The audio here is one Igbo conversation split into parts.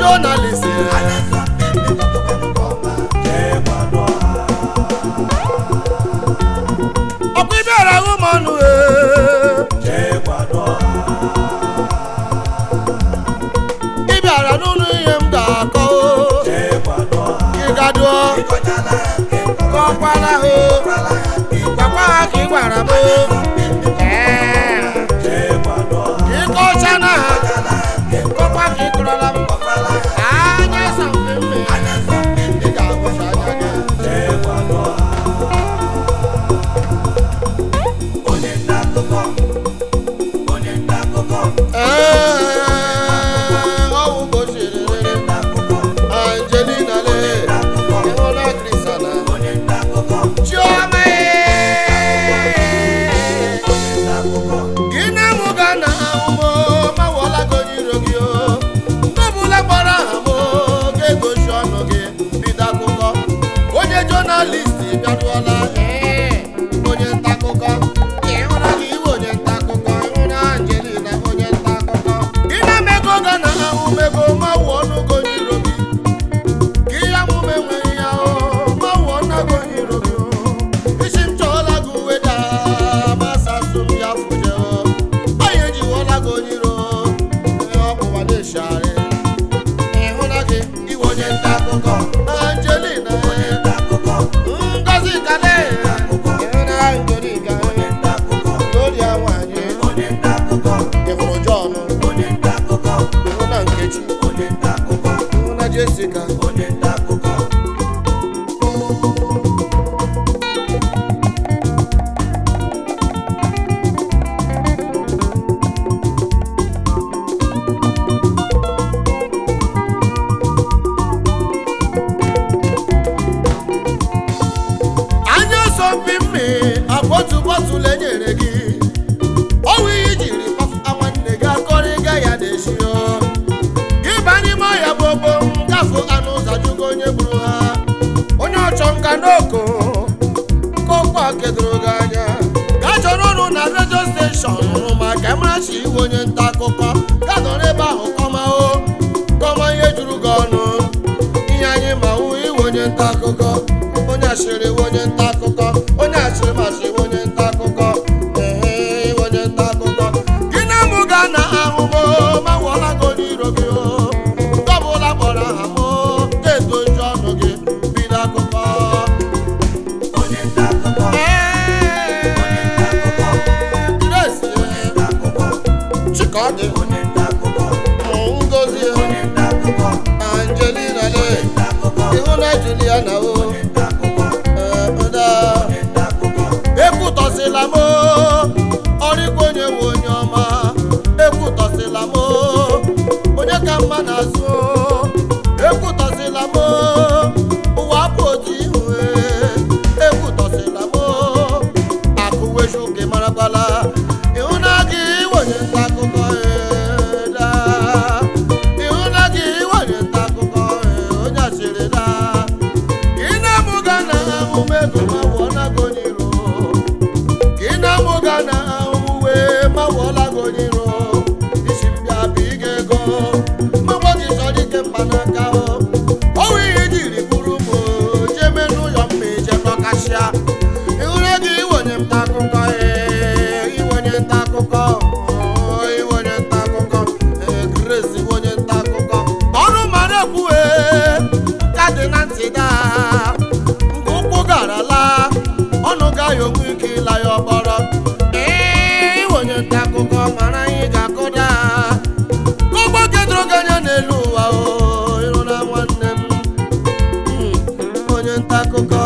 jonalist ọkwa ịbịara hụ m ọnụ ee ị bịara n'ụlọ ihe m ga-akọ ị gadụọ kọkwala hụ gwakwa ha ka ị gwara m Ee. ka ị kọcha na ha kọkwa ka ị kọrọla m anya sampe mme ị ga-ahụcha anya gị Ee, ọwụ gosiri Angelina le ịhụla Krisana Chioma ee. gị na mụ ga na ahụmụ mawọla gị iro gị o ndị ọbụla gbara aha m ga-egosi ọnụ gị bido akụkọ onye jonalist bịaruola ee, onye nta akụkọ ịhụra gị iwe onye nta akụkọ ịhụra Angelina onye nta akụkọ gị na-emego ga na ahụmego mawụ ọnụ gị onye iro gị ka ihe amụma enweghị ya o mawụ ọnụ gị onye iro gị o isi m chọọla gị uwe daa masa sum ya fuje o onye jiwọla gị onye iro ee, ọkpụwa na-eshigharị ịhụla gị iwe onye nta akụkọ Angelina Ngozi Kale ịhụla Angelica Gloria nwanyị ịhụrụ John ịhụla Nkechi ịhụla Jessica anya asọmpi mmi akwa otu bọtụlụ enyere gị ọwụ ihe jiri kpafụta nwanne gị akọrịga ya na-eshi o gị ba n'ime ọhịa bụ ogbo gafụ anụ ụzọ jụgo onye gburu ha onye ọchọ nka n'oko kọkwa kedoro gị anya ga chọrọ ọrụ na redio steshọn hụrụ maka ịmarachi iwe onye nta akụkọ ga nọrọ ebe ahụ kọma o kọma ihe juru gị ọnụ ihe anyị ma hụ iwe onye nta akụkọ onye asịrị iwe onye nta akụkọ onye asịrị masị iwe onye nta akụkọ ehe iwe onye nta akụkọ gị na mụ ga na ahụmụ ma wụọla gị onye iro gị o nke ọbụla kpọrọ aha m ga-edozi ọnụ gị bido akụkọ Grace, Chikọdị Ngozi Angelina le ịhụna Juliana o Ada ekwutọsịla m ọrịkwa onye nwe onye ọma ekwutọsịla m onye ka mma na-azụ ekwutọsịla m ụwa bụ otu ihu ekwutọsịla m akụweju gị marakwala ịhụna gị onye nta akụkọ ee, daa. ịhụna gị onye nta akụkọ ee, onye asịrị daa ị na-amụga na ahụmụ ego ma wụọla gị onye iro ka ị na-amụga na ahụmụ wee ma wụọla gị onye iro isi mbịa bụ ị ga-ego mmanwụ gị chọrọ ike mkpanaka o ọwụ ihe jiri bụrụ m jeme n'ụlọ mma eje dọkasịa ịhụrụ gị iwenye nta akụkọ ee, iwenye nta akụkọ oo, iwenye nta akụkọ ee, Grace iwenye nta akụkọ ọrụ mara ekwuhe ka dị na ntị daa mgbe ụkwụ gara laa ọnụ gaghị onwe ike ịla ya ọgbọrọ ee iwenye nta akụkọ mara anyị ga-akụda ụgbọ kedoro gị anya n'elu ụwa o ịrụ na nwanne m Mm, onye nta akụkọ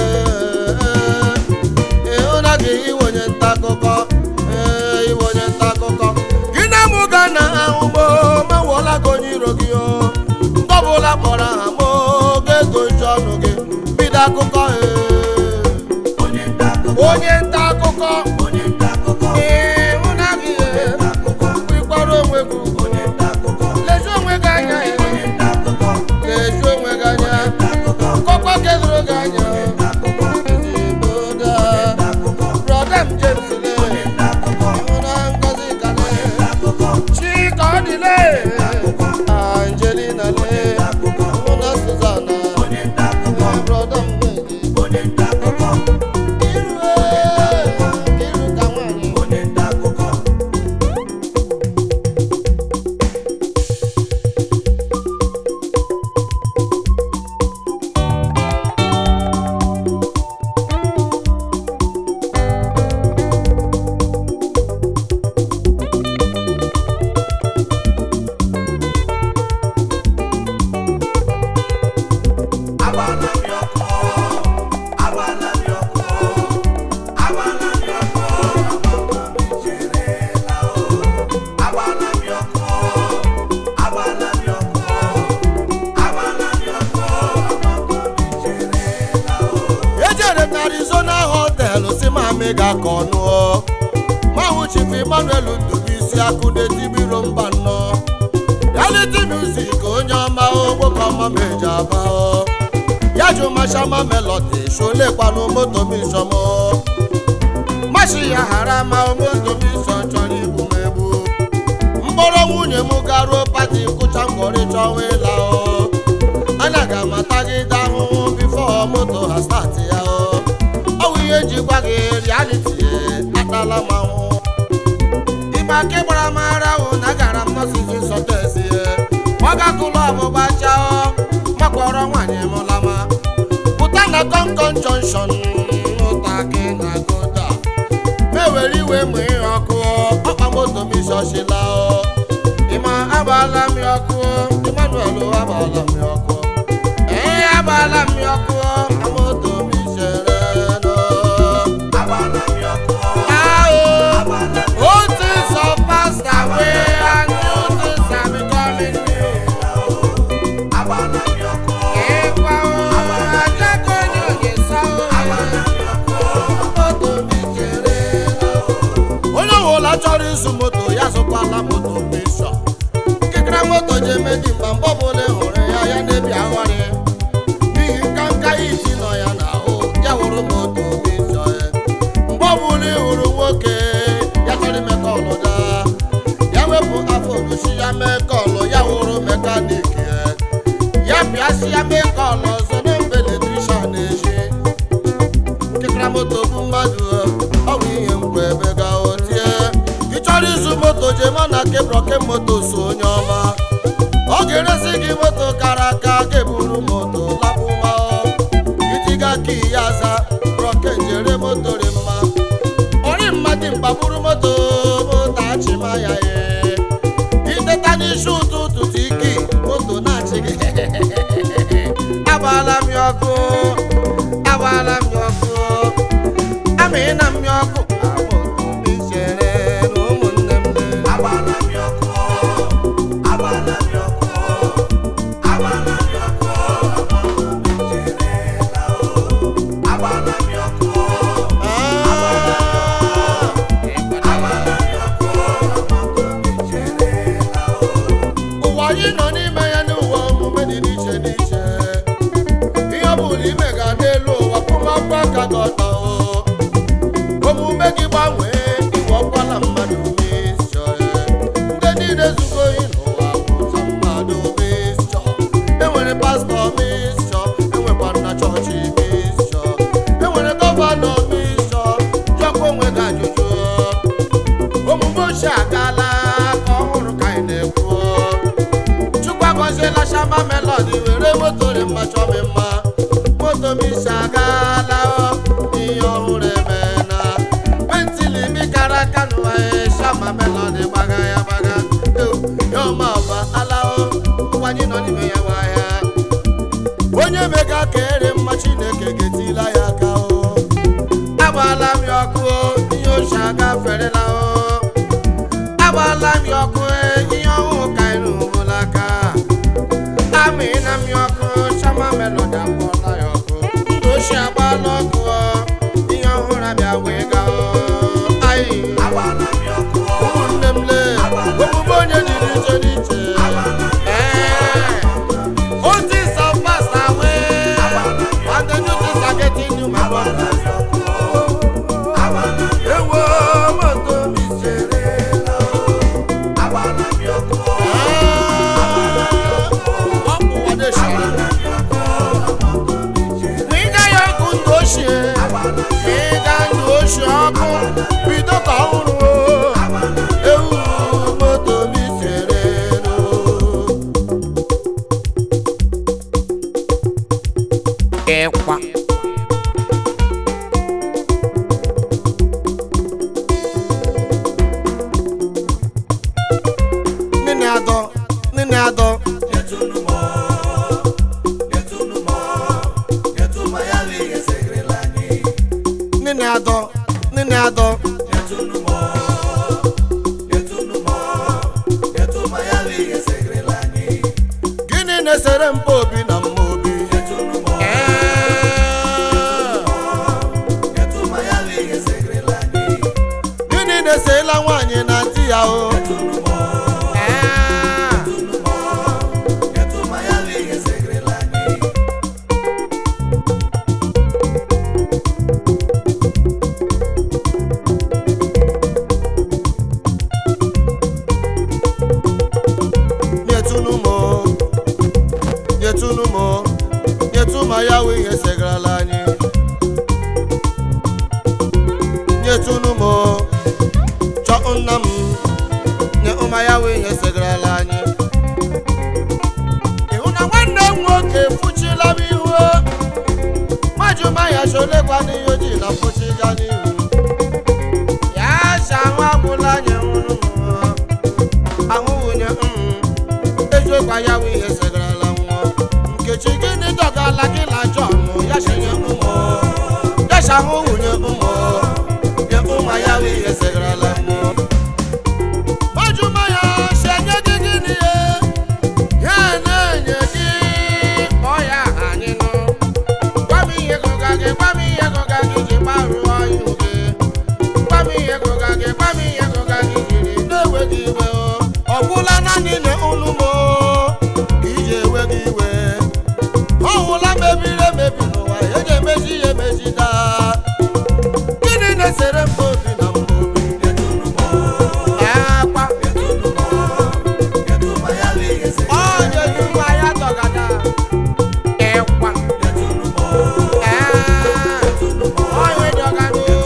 ịhụna gị iwe onye nta akụkọ ee, iwe onye nta akụkọ gị na mụ ga na ahụmụ ma wụọla gị onye iro gị o mgbe ọbụla kpọrọ aha m ga-edozi ọnụ gị bido akụkọ ee. onye nta akụkọ ịhụna gị ee, ịkpọrọ onwe gị ugwu lezi onwe gị anya ee. lezi onwe gị anya kọkwa kedoro gị anya ezigbo daa brọda m James le ịhụna Ngozi Kale Chika ọ dịle Angelina le omega ka ọnụọ mahụ chief emmanuel ndụbụisi akụ na-etibiro mba nnọ reality music onye ọma nwoke ọma meji aba ya jụ mashama melody sholekwanụ moto misom mashi ya hara ma moto misom chọrọ igbu m egbu mkpọrọ nwunye m garuo pati kụcha mgbọrị chọwa ịla o anya ga-amatagide ahụhụ bifo moto ha stati ya o ọ bụ ihe ji gwa gị reality atala m ahụhụ ime aka gbara m ara hụ na agara m nọsizi sọtesi ọgakụlụ ọgbụgba chao makpọrọ nwaanyị m lama pụta na kọnkọn jọnshọn ụta gị na goda mewere iwe ma ihe ọkụ ọkpa moto m isọsila ịma agbala m ya ọkụ emmanuel agbala m ya ọkụ ee agbala m ya ọkụ moto m isere nọ Old things have passed away and new things are becoming new. Ịkwa o, ajako ni oge sọ o. Moto mi chere na o. onye ọbụla chọrọ ịzụ moto ya zụkwala moto bishọ nkịkịrị moto ji eme dị mkpa mgbe ọbụla ị hụrụ ya ya na-ebi aghọrị n'ihi nka nka iti nọ ya n'ahụ ya wụrụ moto bishọ ya mgbe ọbụla ị hụrụ nwoke ya chọrọ ime kọlụ da ya wepụ afọ ogosi ya mee kọlụ ya wụrụ mekanik ya ya pịasị ya mee kọlụ ọzọ na mgbe eletrishọn na-eji nkịkịra moto bụ mmadụ ọ bụ ihe mkpu ebe ga otie ị chọrọ ịzụ moto jema na kebrọke moto so onye ọma ọ ga-eresi gị moto kara aka ga-eburu moto lapụma itiga ka ihe aza brọke njere moto dị mma ọrị mmadụ mkpagburu moto moto achịma ya ye iteta n'isi ụtụtụ tiki moto na-achị gị agbaala m ya ọkụ agbaala m ya ọkụ amịna m ya ọkụ moto m chere na ụmụnne m ụwa anyị nọ n'ime ya n'ụwa omume dị n'iche n'iche ihe ọ bụla ime ga n'elu ụwa kwụmakwa aka gị ọtọ o. omume gị gbanwee iwe ọkwala mmadụ mishọ ndị niile zugo ohi n'ụwa bụcha mmadụ mishọ enwere pastọ mishọ enwekwa nna chọọchị mishọ enwere gọvanọ mishọ jọkwa onwe gị ajụjụ omume ochie agaala ka ọhụrụ ka anyị na-ekwu chukwu agọziela shama melodi were moto dị mma chọọ m mma moto m isi agaala o, ihe ọhụrụ emena pentili mi gara aka n'ụwa ya shama melodi gbaga ya gbaga Eu, ya ọma ọba alao ụwa anyị nọ n'ime ya nwa ya onye mega ka ere mma chineke ga-etila ya aka o agbaala m ya ọkụ o, ihe ochie agaferela o agbaala m ya ọkụ e, ihe ọhụụ ka anyị rụbụla aka amịna m ya ọkụ chama melodi akpọla ya ọkụ ndụ ochie agbaala ọkụ o, ihe ọhụrụ abịa wee gaa o. Ayi. ụmụnne m lee omume onye jiri iche n'iche Ee. Old things have passed away, and the new things are getting new, my brother. Ewo moto mi chere na Ịga ya ọkụ ndụ ochie, ịga ndụ ochie ọkụ, bido ka ọhụrụ o. Ewu moto mi chere no. ịkwa Nene adọ, nene adọ. Nene adọ, nene adọ. Gịnị na-esere mpa obi na mma obi? Ee. nyetunu m nyetu ma ya wụ ihe segarala anyị nyetunu m chọọ nna m nye ụma ya wụ ihe segarala anyị ịhụ na nwanne m nwoke fụchila m ihu majụma ya cholekwa n'ihe ojii na fụchiga n'ihu ya cha ahụ agwụla anyị nwụrụ m ahụ wunye eziokwu ya wụ ihe segarala nwụọ nkechi gịnị dọgala gị na jọn ya chenye ụmụ ya cha ahụ wunye ụmụ nye ụma ya wụ ihe segarala nwụọ majụma ya chenye gị gịnị ye ya na-enye gị kpọọ ya aha anyị nụ gwa m ihe gụga gị gwa m ihe gụga gị ji gbarụọ ihu gị gwa m ihe gụga gị gwa m ihe gụga gị jiri na-enweghị iwe o ọ gwụla naanị na unu m ka iji enweghị iwe ọ gwụla mebiri emebi n'ụwa eji emezi ya emezi daa gịnị na-esere mba obi na mba obi akwa ọ nyetụma ya tọgada ịkwa onye dọgada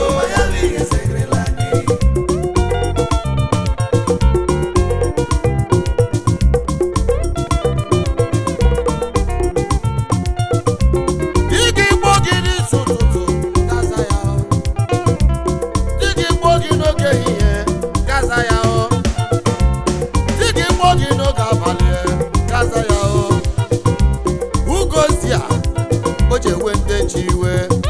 Dịka igbo gị n'isi ụtụtụ gaza ya ọ. Dịka igbo gị n'oge ehihie gaza ya ọ. Dịka igbo gị n'oge abalị gaza ya ọ. Ugozi a o ji ewe ndị ji iwe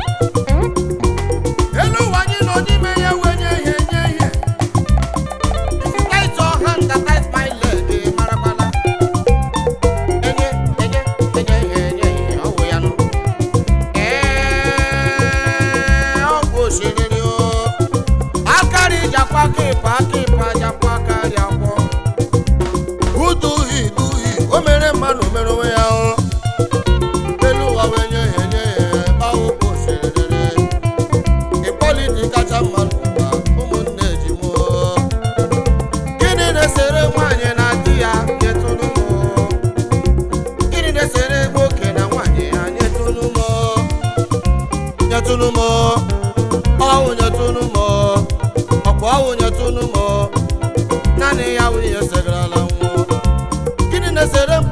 elu ụwa anyị nọ n'ime ya wenye ihe nye ihe tight your hand and tight my leg marakwala enye enye enye ihe enye ihe ọ wụ ya nụ Ee, ọ bụ osimiri o akarị jakwa kịpa kịpa jakwa akarị akwọ uduhi duhi o mere mmadụ mere onwe ya o elu ụwa wee nye ya enye ya ọ bụ osimiri ịkpọlite kacha mma n'ụwa ụmụnne ji mụọ gịnị na-esere nwaanyị na di ya nyetụnụ mụ gịnị na-esere nwoke na nwaanyị ya nyetụnụ mụ nyetụnụ mụ ọwụ nyetụnụ mụ ọkwa ọwụ nyetụnụ mụ naanị ya wụ ihe segarala nwụọ gịnị na-esere